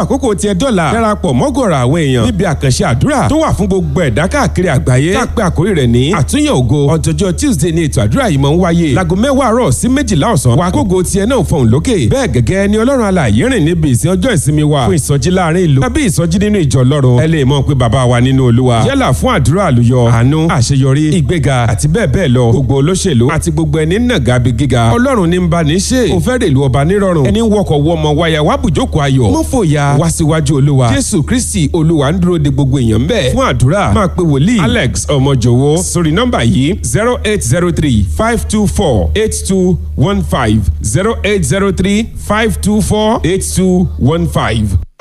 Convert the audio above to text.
àkókò tiẹ̀ dọ́là darapọ̀ mọ́gọ̀rọ̀ àwọn èèyàn níbi àkànṣe àdúrà tó wà fún gbogbo ẹ̀dá káàkiri àgbáyé tá a pé àkórí rẹ̀ ní àtúnyẹ̀ ògo ọjọ́jọ́ tuesday ni ètò àdúrà yìí máa ń wáyé láago mẹ́wàá àárọ̀ sí méjìlá ọ̀sán wa kógo tiẹ̀ náà fọhùn lókè bẹ́ẹ̀ gẹ́gẹ́ ni ọlọ́run alààyè rìn níbi ìsìn ọjọ́ ìsinmi wa fún ìsọjí láàrin ìlú tàbí ìsọjí nínú ìjọ ọlọ́run ẹ lè mọ̀ pé bàbá wa nínú olúwa yálà fún àdúrà àlùyọ àánú àṣeyọrí ìgbéga àti bẹ́ẹ̀ bẹ́ẹ̀ lọ gbogbo olóṣèlú àti gbogbo ẹni nàgà bí gíga ọlọ́run ní ń bá ní ṣe kò fẹ́ rèlú ọba nírọ̀rùn ẹni wọkọ̀ wọmọ wáyà wá bùjókòó ayọ̀ mọ́ fòyà wá síwájú olúwa jésù kristi olúwa ń dúró de gbogbo èèyàn ń bẹ̀ fún àdúrà máa pe wòlíì alex ọmọjòwó sórí nọ́mbà yìí zero eight zero three five two four eight two one five zero eight zero three five two four eight two one five.